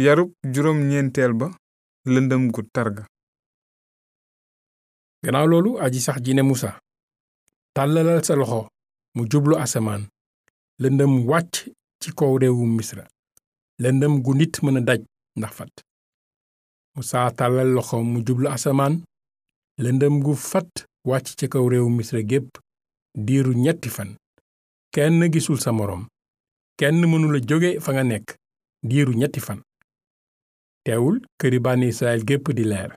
yarub juróom ñeenteel ba lëndëm gu targa gannaaw loolu aji sax ji ne musa tàllalal sa loxo mu jublu asamaan lëndëm wàcc ci kaw réewu misra lëndëm gu nit mën a daj ndax fat musa tàllal loxo mu jublu asamaan lëndëm gu fat wàcc ci kaw réewu misra gépp diiru ñetti fan kenn gisul sa moroom kenn mënula jóge fa nga nekk diiru ñetti fan teewul këri bànni israel gépp di leer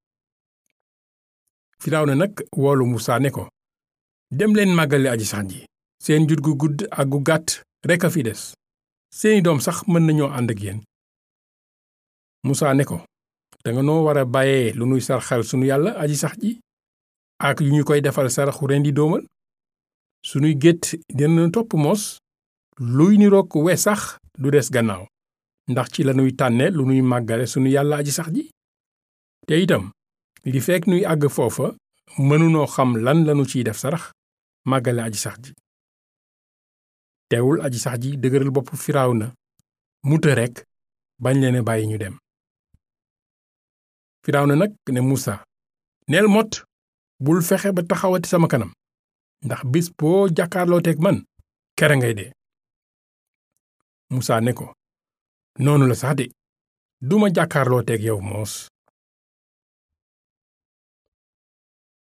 firawna nag woolu musa ne ko dem leen màggale aji sax ji seen jur gu gudd ak gu gàtt rekk a fi des seeni doom sax mën nañoo ànd ak yéen musa ne ko danga noo war a bàyyee lu nuy sarxal sunu yàlla aji sax ji ak yu ñu koy defal saraxu rendi doomal sunuy gétt dina topp moos luy niroog we sax du des gannaaw ndax ci lanuy tànne lu nuy màggale sunu yàlla aji sax ji te itam li fekk nuy àgg foofa mënunoo xam lan lanu ciy def sarax màggale aji sax ji teewul aji sax ji dëgëral bopp firaaw na muta rekk bañ leen bàyyi ñu dem firaaw na nag ne musa neel mot bul fexe ba taxawati sama kanam ndax bis boo jàkkaarloo teeg man kere ngay dee musa ne ko noonu la sax de duma jàkkaarloo teeg yow moos